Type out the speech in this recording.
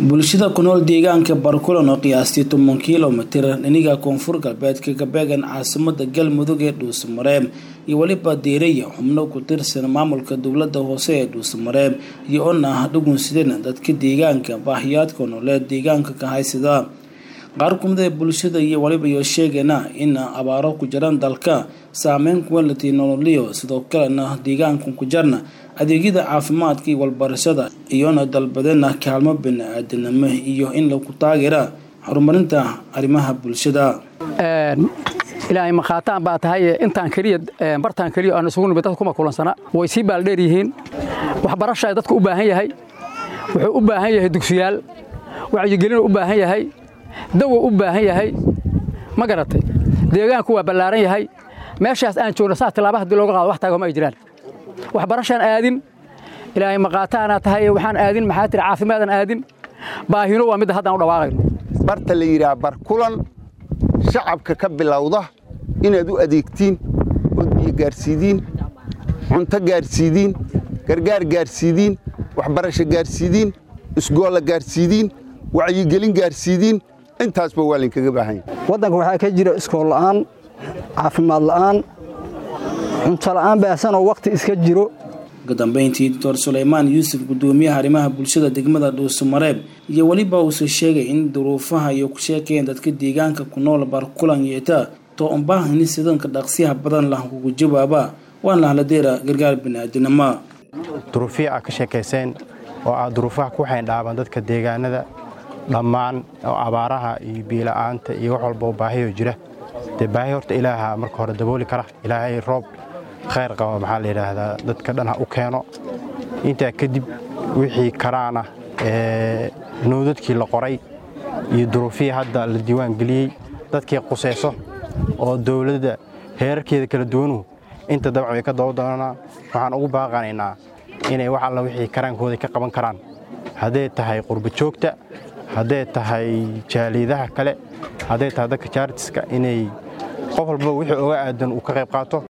bulshada ku nool deegaanka barkulan oo qiyaastii toban kilomitir dhiniga koonfur galbeedka gabeegan caasimada galmudug ee dhuusamareeb iyo weliba deeraya xubno ku tirsan maamulka dowlada hoose ee dhuusamareeb iyo on ah dhugunsideen dadka deegaanka baahiyaadka nololeed deegaanka ka haysada qaar kumid ee bulshada iyo waliba iyo sheegana in abaaro ku jiraan dalka saameyn kuwalati nololiyo sidoo kalena deegaanka ku jarna adeegyada caafimaadka iyo walbarashada iyona dalbadeena kaalmo bani-aadanimo iyo in lagu taageera horumarinta arrimaha bulshada ilaahay makhaataan baa tahay intaan keliya bartaan keliya aan isugu nimid dadka kuma kulansana way sii baaldheer yihiin waxbarashaa dadku u baahan yahay wuxuu u baahan yahay dugsiyaal wacyigelinu u baahan yahay dawo u baahan yahay ma garatay deegaanku waa ballaaran yahay meeshaas aan joogno saa tilaaba haddii looga qaado wax taagoma ay jiraan waxbarashaan aadin ilaahay maqaataana tahay waxaan aadin maxaa tiri caafimaadaan aadin baahino waa midda haddaan u dhawaaqayno barta la yidhaha barkulan shacabka ka bilowda inaad u adeegtiin ood biyo gaarsiidiin cunto gaarsiidiin gargaar gaarsiidiin waxbarasho gaarsiidiin isgoolla gaarsiidiin wacyigelin gaarsiidiin intaasba waa laynkaga baahanya waddanka waxaa ka jira iskool la'aan caafimaad la'aan cunto la'aan baahsanoo wakhti iska jiro ugu dambeyntii doctor sulaymaan yuusuf gudoomiyaha arrimaha bulshada degmada dhuusamareeb iyo weliba uuse sheegay in duruufaha iyo ku sheekayeen dadka deegaanka ku nool barkulan yeeta too unbaahani sidanka dhaqsiyaha badan lah kugu jawaaba waana lahladeera gargaar bini'aadanimo duruufihii aad ka sheekayseen oo aad duruufaha ku xayndhaaban dadka deegaanada dhammaan oo abaaraha iyo biila'aanta iyo wax walba oo baahiyo jira dee baahi horta ilaaha marka hore dabooli kara ilaahay roob khayr qaba maxaa la yidhaahdaa dadka dhan ha u keeno intaa kadib wixii karaana ee nowdadkii la qoray iyo duruufihii hadda la diiwaan geliyey dadkii qusayso oo dowladda heerarkeeda kala duwanuhu inta dabcan way ka daba doonanaa waxaan ugu baaqanaynaa inay wax alla wixii karaankooda ka qaban karaan hadday tahay qurba joogta hadday tahay jaaliidaha kale hadday tahay dadka jaartiska inay qof walba wixii oga aadan uu ka qayb qaato